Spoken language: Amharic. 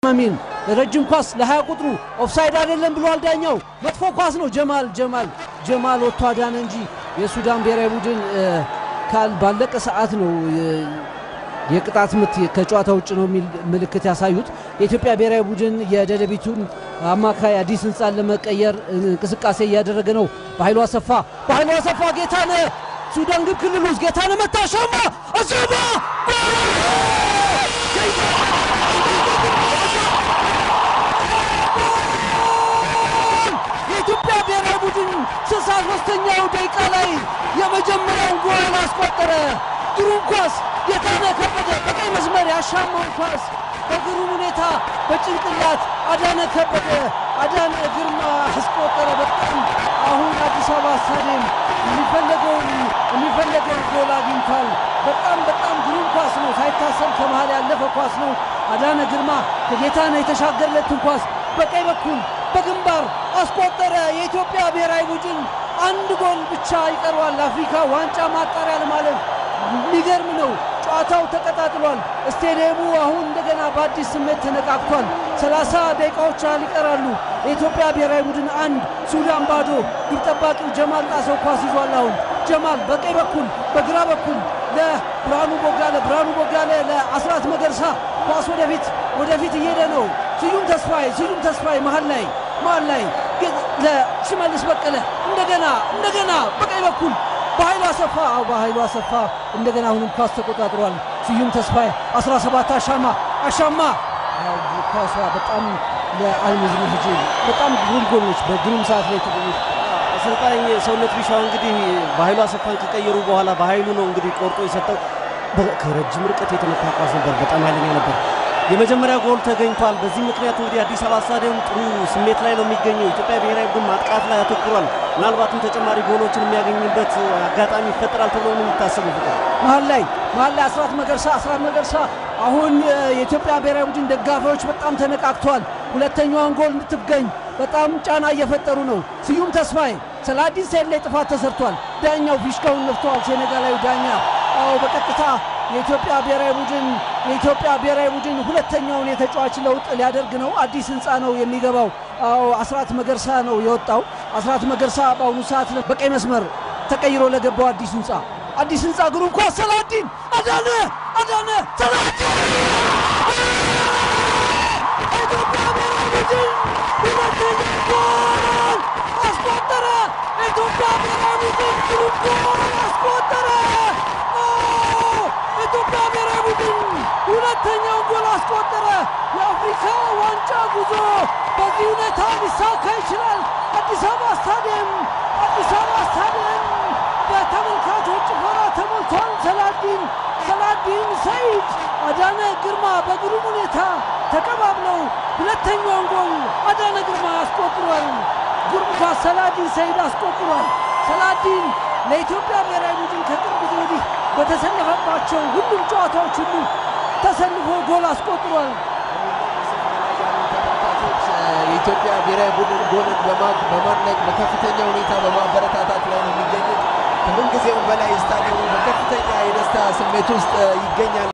አሚን ረጅም ኳስ ለሀያ ቁጥሩ ኦፍሳይድ አይደለም ብሏል ዳኛው። መጥፎ ኳስ ነው። ጀማል ጀማል ጀማል ወጥቶ አዳነ እንጂ የሱዳን ብሔራዊ ቡድን ካል ባለቀ ሰዓት ነው የቅጣት ምት ከጨዋታ ውጭ ነው የሚል ምልክት ያሳዩት። የኢትዮጵያ ብሔራዊ ቡድን የደደቢቱን አማካይ አዲስ ህንፃን ለመቀየር እንቅስቃሴ እያደረገ ነው። በኃይሉ አሰፋ በኃይሉ አሰፋ ጌታነህ ሱዳን ግብ ክልል ውስጥ ጌታነህ መታሻማ አሰባ የኢትዮጵያ ብሔራዊ ቡድን ስልሳ ሶስተኛው ደቂቃ ላይ የመጀመሪያውን ጎል አስቆጠረ። ግሩም ኳስ ጌታነህ ከበደ በቀይ መስመር ያሻማውን ኳስ በግሩም ሁኔታ በጭንቅላት አዳነ ከበደ አዳነ ግርማ አስቆጠረ። በጣም አሁን አዲስ አበባ ስታዲየም የሚፈለገውን የሚፈለገውን ጎል አግኝቷል። በጣም በጣም ግሩም ኳስ ነው። ሳይታሰብ ከመሃል ያለፈ ኳስ ነው። አዳነ ግርማ ከጌታነህ የተሻገረለትን ኳስ በቀኝ በኩል በግንባር አስቆጠረ። የኢትዮጵያ ብሔራዊ ቡድን አንድ ጎል ብቻ ይቀረዋል ለአፍሪካ ዋንጫ ማጣሪያ ለማለፍ። የሚገርም ነው። ጨዋታው ተቀጣጥሏል። ስቴዲየሙ አሁን እንደገና በአዲስ ስሜት ተነቃቅቷል። ሰላሳ ደቂቃዎች ያህል ይቀራሉ። የኢትዮጵያ ብሔራዊ ቡድን አንድ ሱዳን ባዶ። ግብ ጠባቂው ጀማል ጣሰው ኳስ ይዟል። አሁን ጀማል በቀኝ በኩል በግራ በኩል ለብርሃኑ ቦጋለ፣ ብርሃኑ ቦጋለ ለአስራት መገርሳ ኳስ ወደፊት ወደፊት እየሄደ ነው። ስዩም ተስፋዬ ስዩም ተስፋዬ መሀል ላይ መሀል ላይ ለሽመልስ በቀለ እንደገና እንደገና በቀኝ በኩል በኃይሉ አሰፋ አው በኃይሉ አሰፋ እንደገና አሁንም ኳስ ተቆጣጥሯል። ስዩም ተስፋዬ 17 አሻማ አሻማ ኳሷ በጣም ለአልሙዝም ህጅ በጣም ግሩም ጎሎች በግሩም ሰዓት ላይ ተገኙት። አሰልጣኝ ሰውነት ቢሻው እንግዲህ በኃይሉ አሰፋን ከቀየሩ በኋላ በኃይሉ ነው እንግዲህ ቆርጦ የሰጠው። ከረጅም ርቀት የተመታ ኳስ ነበር፣ በጣም ኃይለኛ ነበር። የመጀመሪያ ጎል ተገኝቷል። በዚህ ምክንያት እንግዲህ አዲስ አበባ ስታዲየም ጥሩ ስሜት ላይ ነው የሚገኘው። ኢትዮጵያ ብሔራዊ ቡድን ማጥቃት ላይ አተኩሯል። ምናልባትም ተጨማሪ ጎሎችን የሚያገኝበት አጋጣሚ ይፈጠራል ተብሎ ነው የሚታሰበው። ፍቅር መሀል ላይ መሀል ላይ አስራት መገርሳ አስራት መገርሳ አሁን የኢትዮጵያ ብሔራዊ ቡድን ደጋፊዎች በጣም ተነቃቅተዋል። ሁለተኛዋን ጎል እንድትገኝ በጣም ጫና እየፈጠሩ ነው። ስዩም ተስፋዬ ሰላዲን ሰይድ ላይ ጥፋት ተሰርቷል። ዳኛው ፊሽካውን ነፍተዋል። ሴኔጋላዊ ዳኛ አዎ በቀጥታ የኢትዮጵያ ብሔራዊ ቡድን የኢትዮጵያ ብሔራዊ ቡድን ሁለተኛውን የተጫዋች ለውጥ ሊያደርግ ነው። አዲስ ህንፃ ነው የሚገባው። አዎ አስራት መገርሳ ነው የወጣው። አስራት መገርሳ በአሁኑ ሰዓት በቀይ መስመር ተቀይሮ ለገባው አዲስ ህንፃ አዲስ ህንፃ ግሩም ኳስ ሰላዲን አዳነ አዳነ ሰላዲን የኢትዮጵያ ብሔራዊ ቡድን ሁለተኛ ጎል አስቆጠረ። የኢትዮጵያ ብሔራዊ ቡድን ግሩም ጎል አስቆጠረ። የኢትዮጵያ ብሔራዊ ቡድን ሁለተኛውን ጎል አስቆጠረ። የአፍሪካ ዋንጫ ጉዞ በዚህ ሁኔታ ሊሳካ ይችላል። አዲስ አበባ ስታዲየም አዲስ አበባ ስታዲየም በተመልካቾች ጭፈራ ተሞልቷል። ሰላዲን ሰላዲን ሰይድ አዳነ ግርማ በግሩም ሁኔታ ተቀባብለው ሁለተኛውን ጎል አዳነ ግርማ አስቆጥሯል። ግሩም ኳስ ሰላዲን ሰይድ አስቆጥሯል። ሰላዲን ለኢትዮጵያ ብሔራዊ ቡድን ከቅርብ ጊዜ ወዲህ በተሰለፈባቸው ሁሉም ጨዋታዎች ሁሉ ተሰልፎ ጎል አስቆጥሯል። የኢትዮጵያ ብሔራዊ ቡድን ጎልን በማድነቅ በከፍተኛ ሁኔታ በማበረታታት ላይ ነው የሚገኙት። ከምንጊዜውም በላይ ስታዲየሙ በከፍተኛ የደስታ ስሜት ውስጥ ይገኛል።